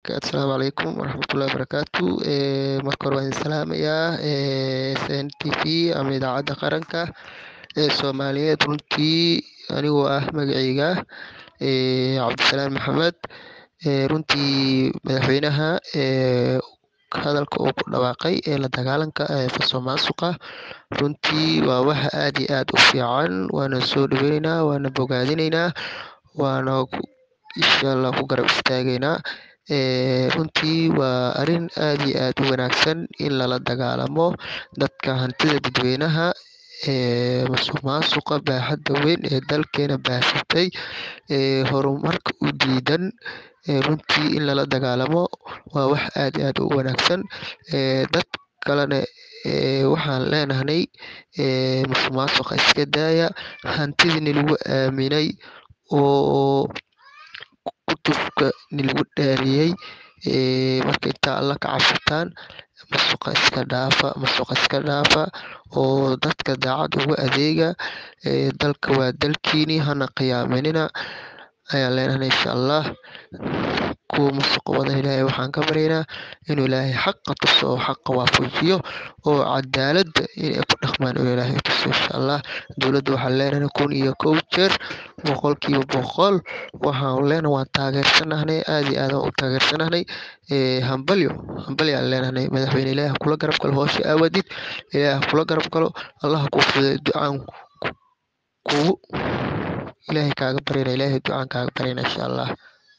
Asalaamu calaykum waraxmatullaahi wabarakaatu. Marka hore waan idin salaamayaa SN TV ama idaacadda qaranka ee Soomaaliyeed. Runtii anigoo ah magacayga Cabdisalaan Maxamed. Runtii madaxweynaha hadalka uu ku dhawaaqay ee la dagaalanka musuqmaasuqa runtii waa wax aad iyo aad u fiican. Waana soo dhaweynaynaa, waana bogaadinaynaa, waana insha Allah ku garab istaagaynaa. Runtii waa arrin aad iyo aad u wanaagsan in lala dagaallamo dadka hantida dadweynaha ee musuqmaasuqa baaxadda weyn ee dalkeena baahsatay ee horumarka u diidan. Runtii in lala dagaallamo waa wax aad iyo aad u wanaagsan. Dad kalena waxaan leenahay musuqmaasuqa iska daaya, hantidii lagu aaminay oo kutubka lagu dhaariyay marka inta Alle ka cabsataan musuqa iska dhaafa, musuqa iska dhaafa oo dadka daacad ugu adeega. Dalka waa dalkiini, hana khiyaaninina ayaan leenahay insha Allah. Kuwa musuqa wadana Ilaahay waxaan ka baryaynaa inuu Ilaahay xaqa tuso oo xaqa waafajiyo oo cadaaladda inay ku dhaqmaan inuu Ilaahay tuso insha Allah. Dowladda waxaan leenahay kun iyo kow jeer boqolkiiba boqol waxaan leenahay waan taageersanahay, aad iyo aad u taageersanahay. Hambalyo, hambalyo aan leenahay. Madaxweyne Ilaahay ha kula garab galo hawsha aad wadid. Ilaahay ha kula garab galo. Allah ha kuu fududeeyo ducaan kugu Ilaahay kaaga baryaynaa, Ilaahay ducaan kaaga baryaynaa insha Allah.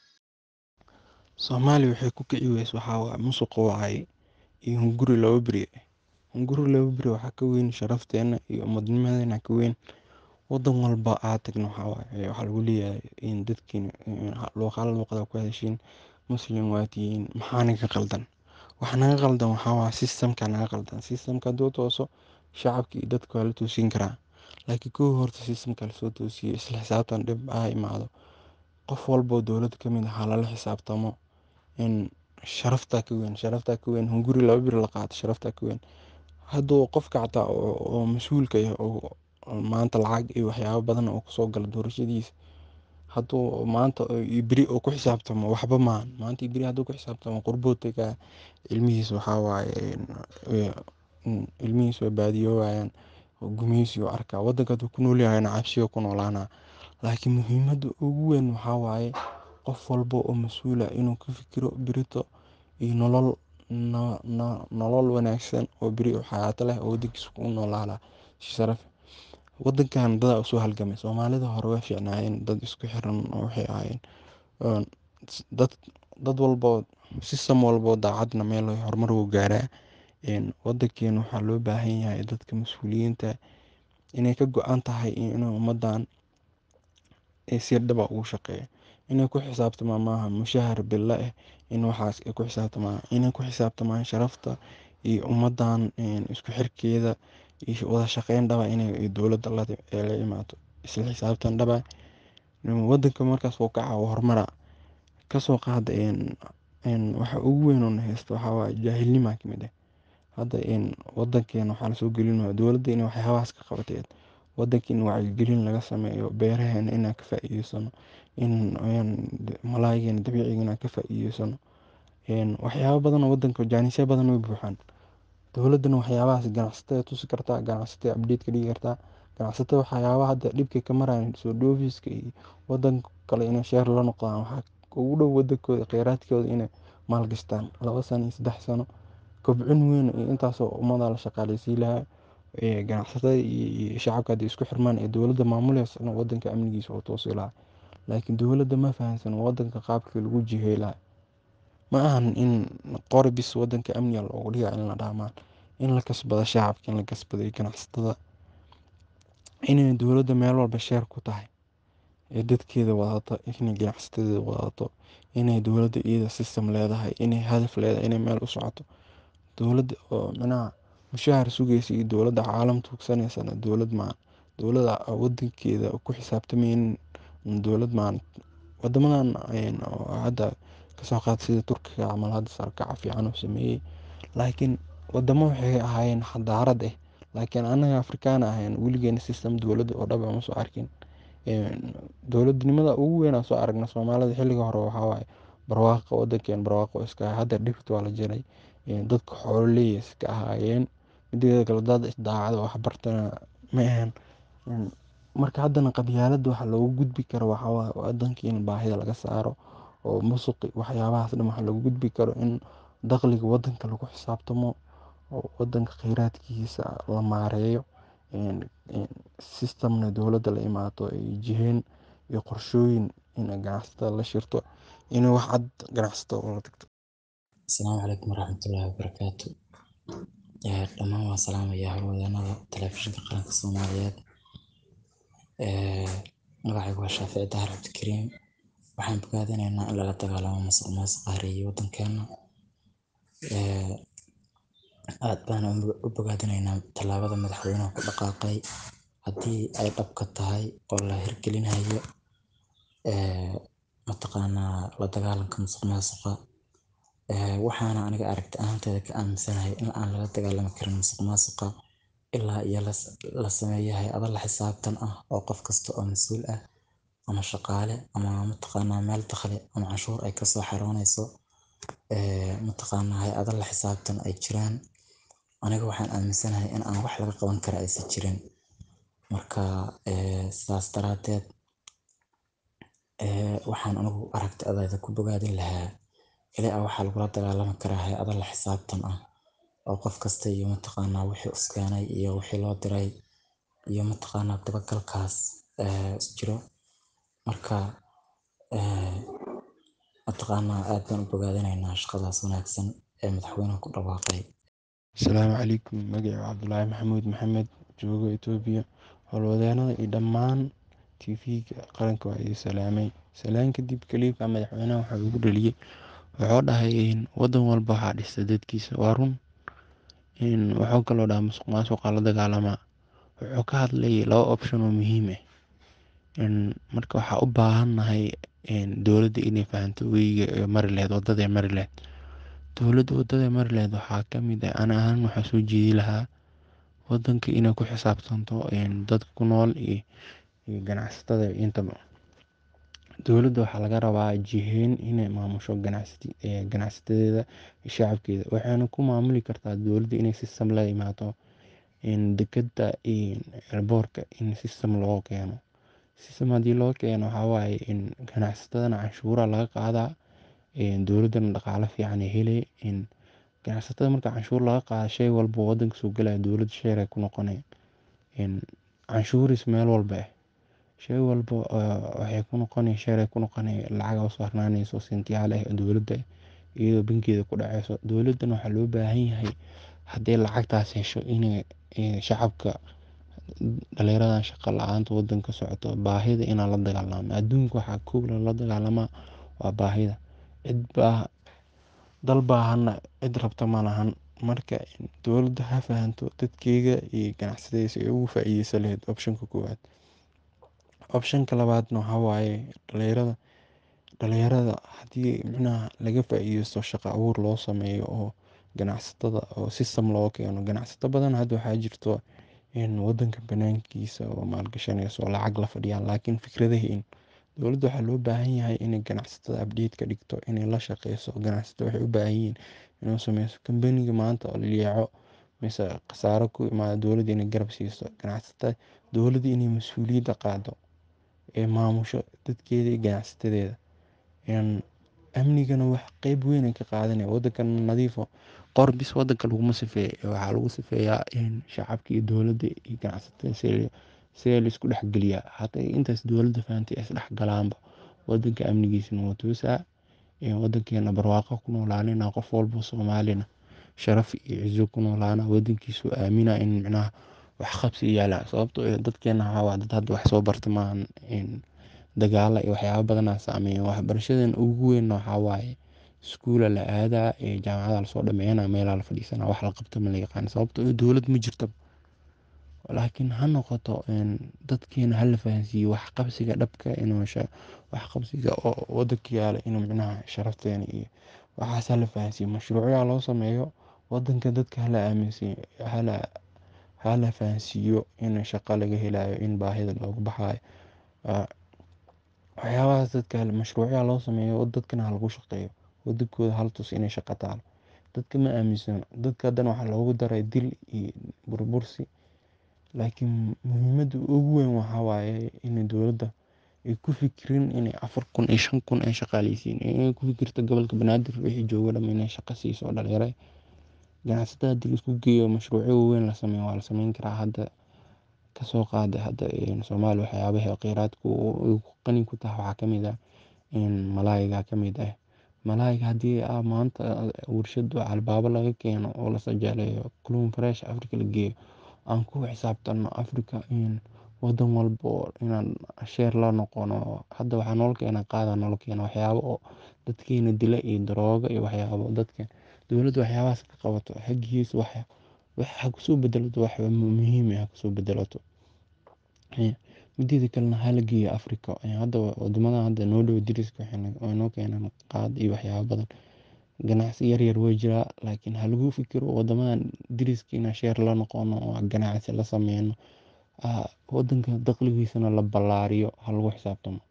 Soomaaliya waxay ku kici wayse waxaa waaye musuq waaye iyo hunguri laba beri ah. Hunguri laba beri waxaa ka weyn sharafteena iyo ummadnimadeena ka weyn. Wadan walba aad tagno waxaa waaye waxaa lagu leeyahay in dadkiina luqad luqada ku hadashiin Muslim waa tihiin maxaa naga qaldan. Waxa naga qaldan waxaa waaye system ka naga qaldan. System ka hadduu tooso shacabka iyo dadka waa la toosin karaa. Laakiin kow horta system ka la soo toosiyo isla xisaabtan dhib aa imaado. Qof walbo dowladda ka mid ah ha lala xisaabtamo in sharafta ka weyn, sharafta ka weyn hunguri laba beri la qaato sharafta ka weyn. Hadduu qofka xataa oo mas'uulka ah oo maanta lacag iyo waxyaabo badan oo ku soo gala doorashadiisa hadduu maanta iyo beri uu ku xisaabtamo waxba maahan. Maanta iyo beri hadduu ku xisaabtamo qurbuu tagaa ilmihiisa waxaa waaye ilmihiisa way baadiyoowayaan gumeysi uu arkaa. Wadanka hadduu ku nool yahayna cabsi ayuu ku noolaanaa. Laakiin muhiimadda ugu weyn waxaa waaye qof walbo oo mas'uul ah inuu ka fikiro berito iyo nolol nolol wanaagsan oo beri oo xayaato leh oo wadankiisa ku noolaada si sharaf. Wadankan dad ayaa u soo halgamay. Soomaalida hore way fiicnaayeen dad isku xiran oo waxay ahaayeen dad dad walbo system walbo daacadna meel horumar wuu gaaraa. Wadankeena waxaa loo baahan yahay dadka mas'uuliyiinta inay ka go'an tahay in ummadan si dhab ah ugu shaqeeyo. Inay ku xisaabtamaan maaha mushahar bille ah in waxaas ay ku xisaabtamaan. Inay ku xisaabtamaan sharafta iyo ummadan isku xirkeeda iyo wada shaqeyn dhab ah inay dowladda la imaato. Isla xisaabtan dhab ah. Wadanka markaas wuu kacaa wuu horumaraa. Ka soo qaad waxa ugu weyn oo na haysto waxaa waaye jaahilnima ka mid ah. Hadda wadankeena waxaa la soo gelinayaa dowladda inay waxyaabahaas ka qabato. Wadankeena wacyigelin laga sameeyo beeraheena inaan ka faa'iideysano in malaaygeena dabiiciga inaan ka faa'iideysano. Waxyaabo badan oo wadanka jaanisyo badan way buuxaan. Dowladdana waxyaabahaas ganacsatada tusi kartaa, ganacsatada update ka dhigi kartaa. Ganacsatada waxyaabaha hadda dhibka ka marayaan soo dhoofiska iyo wadan kale inay share la noqdaan waxaa ugu dhow wadankooda kheyraadkooda inay maalgashtaan laba sano iyo saddex sano. Kobcin weyn iyo intaas oo ummad la shaqaaleysiin lahaa. Ganacsatada iyo shacabka haddii isku xirmaan ee dowladda maamuleysana wadanka amnigiisa wuu toosi lahaa. Laakiin dowladda ma fahansana wadanka qaabkii lagu jiheyn lahaa. Ma ahan in qori bis wadanka amniga looga dhigayo in la dhaho maahan. In la kasbado shacabka, in la kasbado ganacsatada. Inay dowladda meel walba share ku tahay ee dadkeeda wadato, inay ganacsatada wadato, inay dowladda iyada system leedahay, inay hadaf leedahay, inay meel u socoto. Dowladda oo macnaha mushahar sugaysa iyo dowladda caalam tuugsanaysana dowlad maahan. Dowladda wadankeeda ku xisaabtamaynin dowlad maahan. Wadamadan hadda ka soo qaad sida Turkiga camal hadda sarkac fiican uu sameeyay. Laakiin wadamo waxay ahaayeen xadaarad ah. Laakiin anaga Afrikaan ahayn weligeena system dowlad oo dhab ah ma soo arkin. Dowladnimada ugu weyn aan soo aragnay Soomaalida xilliga hore waxaa waaye barwaaqo wadankeena barwaaqo iska ahaa hadda dhirta waa la jaray dadka xoololey iska ahaayeen mideeda kale dad isdaacada wax bartana ma ahan marka haddana qabyaaladda waxa loogu gudbi karo waxaa waaye wadanka in baahida laga saaro oo musuqi waxyaabahaas dhan waxa loogu gudbi karo in dakhliga wadanka lagu xisaabtamo oo wadanka kheyraadkiisa la maareeyo systemna dowladda la imaato ay jiheen iyo qorshooyin in ganacsatada la shirto in wax cad ganacsatada ula tagto asalaamu calaykum waraxmatullaahi wabarakaatu dhammaan waan salaamayaa howlwadeenada telefishinka qaranka soomaaliyeed magacaygu waa shaafici dahar cabdikariim waxaan bogaadinaynaa in lala dagaalamo musuq maasuqa hareeyay wadankeena aad baan u bogaadinaynaa tallaabada madaxweynuhu ku dhaqaaqay haddii ay dhabka tahay oo la hirgelinayo mataqaanaa la dagaalanka musuq maasuqa waxaana aniga aragti ahaanteeda ka aaminsanahay in aan lala dagaalami karin musuq maasuqa ilaa iyo la sameeyo hay-ado la xisaabtan ah oo qof kasta oo mas-uul ah ama shaqaale ama mataqaanaa meel dakhli ama canshuur ay kasoo xaroonayso mataqaanaa hay-ado la xisaabtan ay jiraan aniga waxaan aaminsanahay in aan wax laga qaban kara aysan jirin marka sidaas daraateed waxaan anigu aragti adayda ku bogaadin lahaa ilaa waxaa lagula dagaalami karaa hay-ado la xisaabtan ah oo qof kasta iyo mataqaanaa wixii uskeenay iyo wixii loo diray iyo mataqaanaa dabagalkaas jiro marka mataqaanaa aad baan u bogaadinaynaa shaqadaas wanaagsan ee madaxweynuhu ku dhawaaqay asalaamu calaykum magaciiba cabdulaahi maxamuud maxamed joogo etoobiya howlwadeenada iyo dhammaan tv-ga qaranka waa idin salaamay salaan kadib kaliibka madaxweynaha waxaa ugu dhaliyey wuxuu dhahay wadan walba waxaa dhista dadkiisa waa run wuxuu kaloo dhaha musuq maasuqa la dagaalamaa wuxuu ka hadlay laba option oo muhiim ah marka waxaa u baahannahay dowladda inay fahanto weyiga mari laheyd wadada mari laheyd dowladda wadada mari laheyd waxaa kamid ah ani ahaan waxaa soo jeedi lahaa wadanka inay ku xisaabtanto dadka ku nool iyo ganacsatada intaba dowladda waxaa laga rabaa jiheyn inay maamusho ganacsatadeeda iyo shacabkeeda waxayna ku maamuli kartaa dowladda inay system la imaato dekeda elboorka in system loo keeno system haddii loo keeno waxaa waaye ganacsatadana canshuura laga qaadaa dowladdana dhaqaale fiican ay hele ganacsatada marka canshuur laga qaado shay walba wadanka soo galaya dowladda sheer ay ku noqonaya canshuuris meel walba ah shay walba waxay ku noqonaya sheer ay ku noqonaya lacaga usoo harnaanayso sentiyaal ah dowladda iyadoo bankeeda ku dhaceyso dowladdana waxaa loo baahan yahay haddii lacagtaas hesho inay shacabka dhalinyaradan shaqo la-aanta wadanka socoto baahida inaan la dagaalamo adduunka waxaa kow lala dagaalamaa waa baahida cid baa dal baahana cid rabta ma lahan marka dowladda ha fahanto dadkeega iyo ganacsadaysa ay ugu faa-iideysan lahayd optionka koowaad optionka labaadna waxaa waaye dhalinyarada dhalinyarada haddii micnaha laga faa-iideysto shaqo abuur loo sameeyo oo ganacsatada oo system loo keeno ganacsato badan hadda waxaa jirto wadanka banaankiisa oo maalgashanayso oo lacag la fadhiyaan laakiin fikradahiin dowladda waxaa loo baahan yahay inay ganacsatada update ka dhigto inay la shaqeyso ganacsatada waxay u baahan yihiin inuu sameyso kambaniga maanta oo liyaco mise khasaaro ku imaada dowladda inay garab siiso ganacsatada dowladda inay mas-uuliyadda qaado ee maamusho dadkeeda iyo ganacsatadeeda amnigana wax qeyb weyn ay ka qaadanaya wadankan nadiifo qor bis wadanka laguma sifeeya waxaa lagu sifeeyaa shacabka iyo dowladda iyo ganacsatada sidee laisku dhexgeliyaa hadday intaas dowladda fahantay is dhexgalaanba wadanka amnigiisana waa toosaa wadankeena barwaaqo ku noolaanina qof walba soomaalina sharaf iyo cizo ku noolaana wadankiisu aamina in micnaha wax qabsi yaala sababtoo dadkeena waxaa waa dad hadda wax soo barta maahan dagaala iyo waxyaaba badanaa saameeya waxbarashadan ugu weyn waxaa waaye iskuula la aadaa jaamacada lasoo dhameeyana meelaa la fadhiisana wax la qabto ma la yaqaan sababtoo dowlad ma jirto laakiin ha noqoto dadkeena hala fahansiiyo wax qabsiga dhabka inuu wax qabsiga oo wadanka yaala inuu micnaha sharafteena iyo waxaas hala fahansiiyo mashruucyaa loo sameeyo wadanka dadka hala aaminsiiyo hala hala fahansiiyo in shaqo laga helayo in baahida looga baxayo waxyaabahaas dadka mashruucya loo sameeyo oo dadkana ha lagu shaqeeyo oo dadkooda hala tuso inay shaqo taalo dadka ma aaminsano dadka haddana waxaa loogu daray dil iyo burbursi laakiin muhiimadda ugu weyn waxaa waaye in dowladda ay ku fikirin inay afar kun iyo shan kun ay shaqaaleysiin inay ku fikirto gobolka banaadir wixii joogo dham inay shaqo siiso oo dhalinyaro ganacsatada haddii laisku geeyo mashruucyo waaweyn la sameeyo waa la sameyn karaa hadda kasoo qaada hadda soomaaliya waxyaabaha kheyraadka ay qani ku tahay waxaa kamid ah malaayga kamid ah malaayga haddii maanta warshad albaabo laga keeno oo la sajaaleeyo kalluun fresh africa la geeyo aan ku xisaabtano africa wadan walba oo inaan sheer la noqono hadda waxaa noola keena qaada noola keena waxyaabo oo dadkeena dila iyo darooga iyo waxyaabo dadka dowladda waxyaabahaas ka qabato xaggiisa wax ha kusoo bedelato wax muhiim ah ha kusoo bedelato mideeda kalena hala geeyo africa hadda wadamadan hadda noo dhow dariska waxay noo keenaan qaad iyo waxyaabo badan ganacsi yaryar way jiraa laakiin ha lagu fikiro wadamadan dariska inaan sheer la noqono oo ganacsi la sameyno wadanka dakhligiisana la ballaariyo ha lagu xisaabtamo